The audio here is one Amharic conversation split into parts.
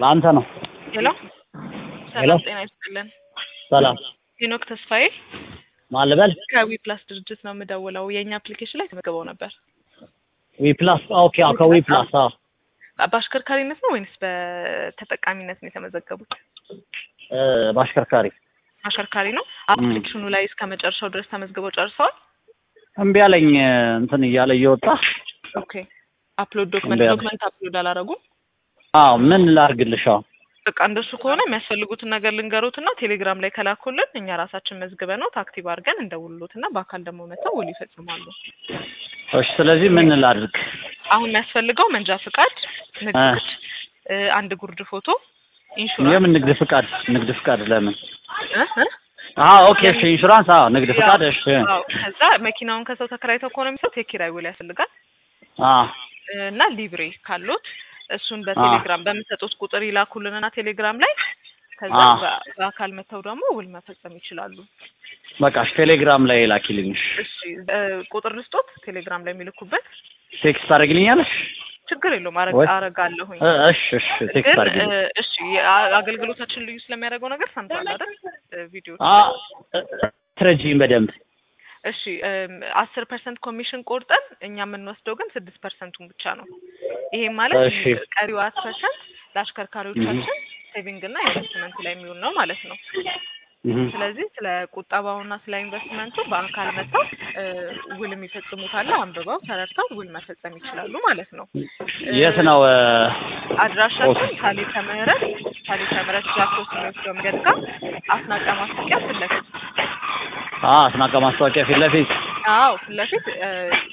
ለአንተ ነው። ሄሎ ሄሎ። ሰላም ጤና ይስጥልን። ሰላም ሄኖክ ተስፋዬ ማን ልበል? ከዊ ፕላስ ድርጅት ነው የምደውለው። የእኛ አፕሊኬሽን ላይ ተመዝግበው ነበር። ዊ ፕላስ ኦኬ። አዎ ከዊ ፕላስ አዎ። በአሽከርካሪነት ነው ወይንስ በተጠቃሚነት ነው የተመዘገቡት? እ በአሽከርካሪ አሽከርካሪ ነው። አፕሊኬሽኑ ላይ እስከ መጨረሻው ድረስ ተመዝግበው ጨርሰዋል። እምቢ አለኝ እንትን እያለ እየወጣ ኦኬ አፕሎድ ዶክመንት እምቢ አለ። ዶክመንት አፕሎድ አላረጉም። አዎ ምን ላርግልሽ? አዎ በቃ እንደሱ ከሆነ የሚያስፈልጉትን ነገር ልንገሩትና ቴሌግራም ላይ ከላኩልን እኛ ራሳችን መዝግበ ነው አክቲቭ አድርገን እንደውሉትና በአካል ደግሞ መጥተው ውል ይፈጽማሉ። እሺ። ስለዚህ ምን ላድርግ? አሁን የሚያስፈልገው መንጃ ፍቃድ፣ ንግድ እ ፍቃድ፣ እ አንድ ጉርድ ፎቶ፣ ኢንሹራንስ የምን ንግድ ፍቃድ? ንግድ ፍቃድ ለምን? እ እ አዎ ኦኬ። እሺ ኢንሹራንስ። አዎ ንግድ ፍቃድ። እሺ አዎ። ከዛ መኪናውን ከሰው ተከራይተው ከሆነ የሚሰጡት የኪራይ ውል ያስፈልጋል አዎ እና ሊብሬ ካሉት እሱን በቴሌግራም በምሰጡት ቁጥር ይላኩልንና ቴሌግራም ላይ ከዛ አዎ። በ- በአካል መጥተው ደግሞ ውል መፈጸም ይችላሉ። በቃ እሺ፣ ቴሌግራም ላይ ላኪልኝ። እሺ። እሺ እ ቁጥር ልስጦት ቴሌግራም ላይ የሚልኩበት ቴክስት ታደርግልኛለሽ? ችግር የለውም አረግ ወይ- አረጋለሁኝ። እ እሺ እሺ፣ ቴክስት ግን አድርግልኝ። እ እሺ የአ- አገልግሎታችን ልዩ ስለሚያደርገው ነገር ሰምቷል አይደል? እ ቪዲዮ አ ትረጂኝ በደንብ እሺ አስር ፐርሰንት ኮሚሽን ቆርጠን እኛ የምንወስደው ግን ስድስት ፐርሰንቱን ብቻ ነው። ይሄም ማለት እሺ። ቀሪው አራት ፐርሰንት ለአሽከርካሪዎቻችን ሴቪንግ እና ኢንቨስትመንት ላይ የሚውል ነው ማለት ነው። እህ ስለዚህ ስለ ቁጠባውና ስለ ኢንቨስትመንቱ በአካል መጥተው እ ውል የሚፈጽሙት አለ አንብበው ተረድተው ውል መፈጸም ይችላሉ ማለት ነው። እ የት ነው? እ አድራሻችን ሳሊተ ምህረት ሳሊተ ምህረት ጃክሮስ የሚወስደው መንገድ ጋር አስናቀ ማስታወቂያ ፊት ለፊት አ አስናቀ ማስታወቂያ ፊት ለፊት አዎ ፊት ለፊት እ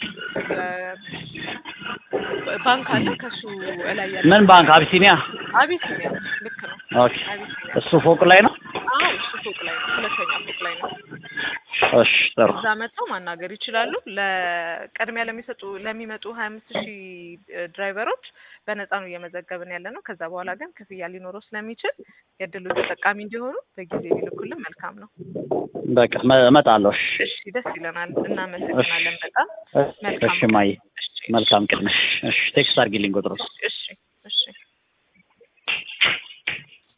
እ ባንክ አለ ከሱ ላይ ያለ ምን ባንክ? አቢሲኒያ። አቢሲኒያ ልክ ነው ኦኬ። አቢሲኒያ እሱ ፎቅ ላይ ነው። አዎ እሱ ፎቅ ላይ ነው ሁለተኛ ፎቅ ላይ ነው እሺ ጥሩ። እዛ መጥተው ማናገር ይችላሉ ለቅድሚያ ለሚሰጡ ለሚመጡ ሀያ አምስት ሺህ ድራይቨሮች በነፃ ነው እየመዘገብን ያለ ነው ከዛ በኋላ ግን ክፍያ ሊኖረው ስለሚችል የእድሉ ተጠቃሚ እንዲሆኑ በጊዜ ቢልኩልን መልካም ነው በቃ መ- እመጣለሁ። እሺ እሺ ደስ ይለናል እናመሰግናለን በጣም እሺ ማየ እሺ መልካም ቀን። እሺ ቴክስት አድርጊልኝ ቁጥሩ እሺ እሺ